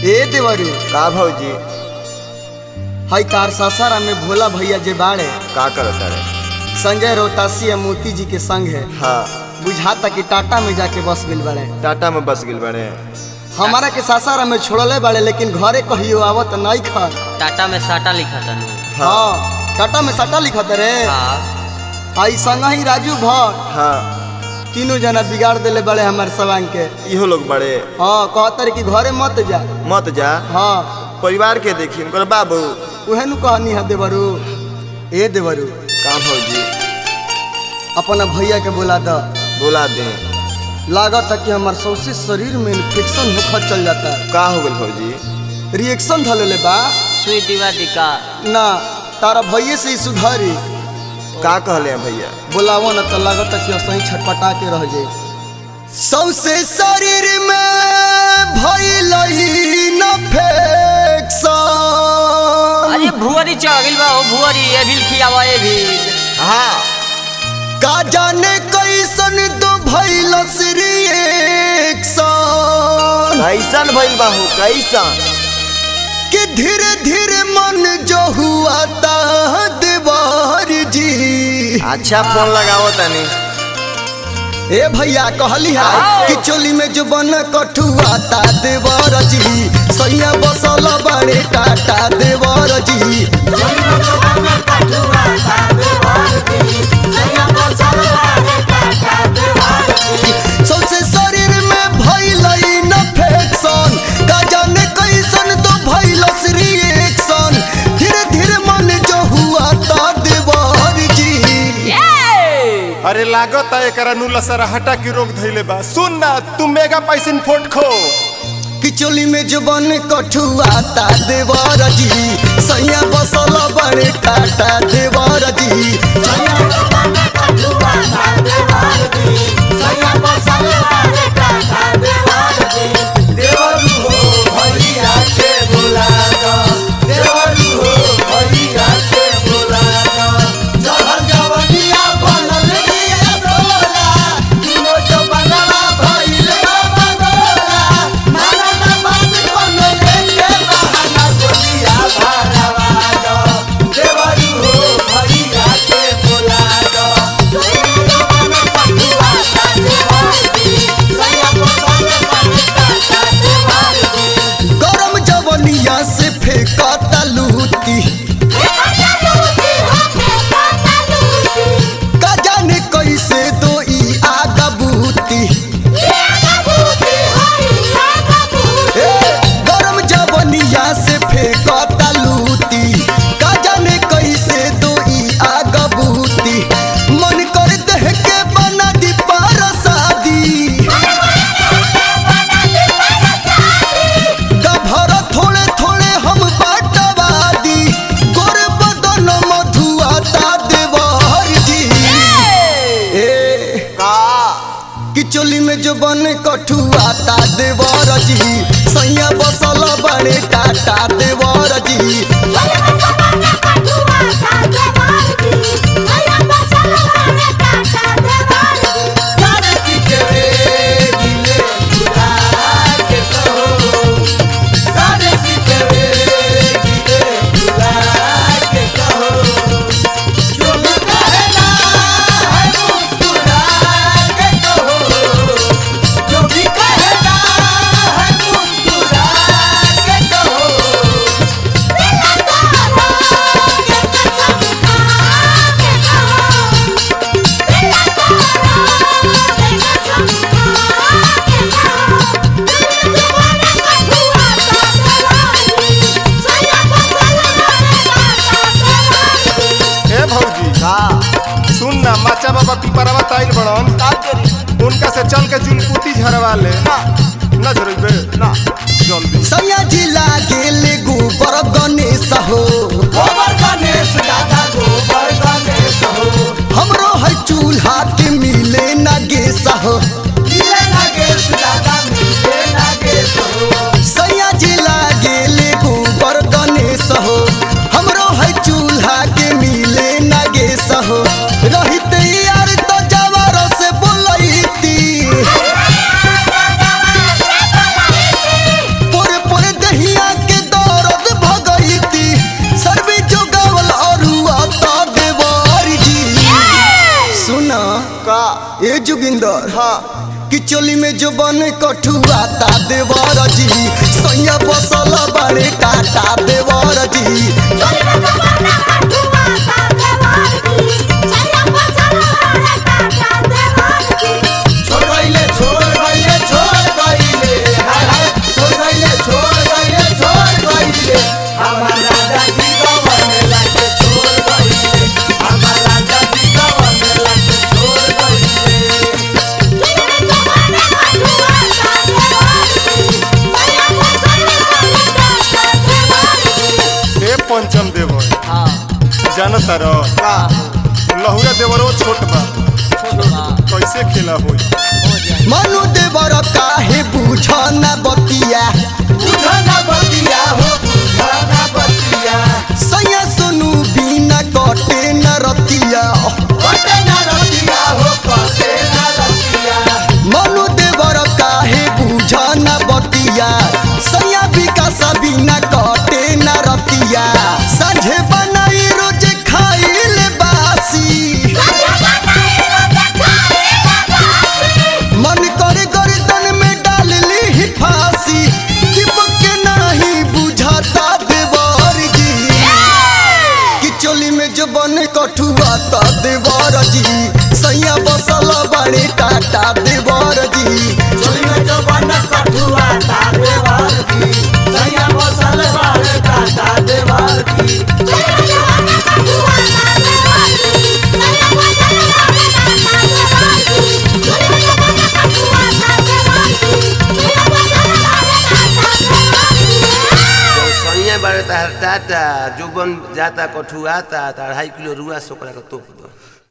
ए देवरू का भौजी हई तार सासारा में भोला भैया जे बाड़े का करत रे संजय रोहतासी या मोती जी के संग है हाँ बुझाता कि टाटा में जाके बस गइल बाड़े टाटा में बस गिल बने हमारा के सासारा में छोड़ले बाड़े लेकिन घरे कहियो आवत नहीं खर टाटा में साटा लिखा था हाँ टाटा में सटा लिखत रे हाँ आई संग ही राजू भट्ट हाँ तीनों जना बिगाड़ देले बड़े हमारे सवांग के इहो लोग बड़े हाँ कहते रे कि घरे मत जा मत जा हाँ परिवार के देखी उनकर बाबू उहे नु कहनी है देवरू ए देवरू का भौजी अपना भैया के बोला द बोला दे लागत है कि हमार सौसे शरीर में इन्फेक्शन होकर चल जाता है का हो गल भौजी रिएक्शन धले बा सुई दीवादी का ना तारा भैये से ही सुधारी का कहले हैं भैया बोलावो ना तो लागत है कि सही छटपटा के रह जाए सौसे शरीर में भइल इन्फेक्शन अरे भुअरी चढ़ गइल बा ओ भुअरी ये भी खियावा ये भी हाँ का जाने कैसन तो भइल रिएक्शन कैसन भइल बाहू कैसन कि धीरे धीरे मन जो हुआ ता देवर जी अच्छा फोन लगाओ तनी ए भैया कहली है कि चोली में जो बन कठुआ ता देवर जी सैया बसल बड़े टाटा देवर जी सबसे शरीर में भइल इन्फेक्शन का जाने कैसन तो भइल रिएक्शन धीरे धीरे मन जो हुआ ता देवर जी अरे लागत है एकरा नु लसरहटा की रोग धइले बा सुन ना तू मेगा पैसिन फोट खो कि चोली में जुबन कठुआ ता देवर जी सैया बसल बड़े टाटा देवर जी गरम जवनिया से फेंकता लूटी का जाने कैसे दो ई आगा बूती ए, गरम जवनिया से फेंकता लूटी का जाने कैसे दो ई आगा बूती मन कर देह के बना दी पारसादी गभर थोड़े थोड़े हम बाटवादी गोर बदन मधुआ ता देवर जी ए का कि चोली में जो बन कठुआ ता देवर जी सैया बसल बड़े टाटा देवर जी ए भौजी का सुन ना माचा बाबा पिपरवा ताइल बड़न का करी उनका से चल के जुलपुती झरवा ले ना ना झरइबे ना जल्दी सैया जी लागेल गोबर गणेश हो गोबर गणेश दादा गोबर गणेश हो हमरो है चूल्हा के मिले ना गेस हो मिले नागेश दादा मिले नागेश हो सैया जी लागेल गोबर गणेश हो हमरो है चूल्हा के मिले ना गेस हो रहित यार तो जवार से बोलैती जितेंद्र हाँ कि चोली में जो बने कठुआता देवर जी सैया बसल बड़े टाटा देवर जी छोड़ गइले छोड़ गइले छोड़ गइले हाय हाय छोड़ गइले छोड़ गइले छोड़ गइले हमार राजा जी गवन लाके छोड़ गइले हमार राजा जी गवन लाके छोड़ गइले ए पंचम देवर हाँ जानता रह लहुरा देवरो छोट बा छोटबा कैसे खेला होई हो जाए मनु देवर काहे बुझ न बतिया बुझना बतिया हो बुझना बतिया सैया सुनु बिना कटे न रतिया कटे ना रतिया हो कटे ना रतिया मनु देवर काहे बुझ न बतिया सैया विकास बिना कटे न रतिया साझे बनाई रोज खाइल बासी मन करे गर्दन में डाल ली फांसी दीपक के नहीं बुझाता देवर जी कि चोली में जो बने कठुआ ता देवर जी सैया बसल बड़े टाटा देवर जी चोली में जो बन कठुआ ता देवार की सैया बसल बारे काटा देवार की जो सैया बारे तार टाटा जो बन जाता कठुआता तो अढ़ाई किलो रुआ सोकरा के तोप दो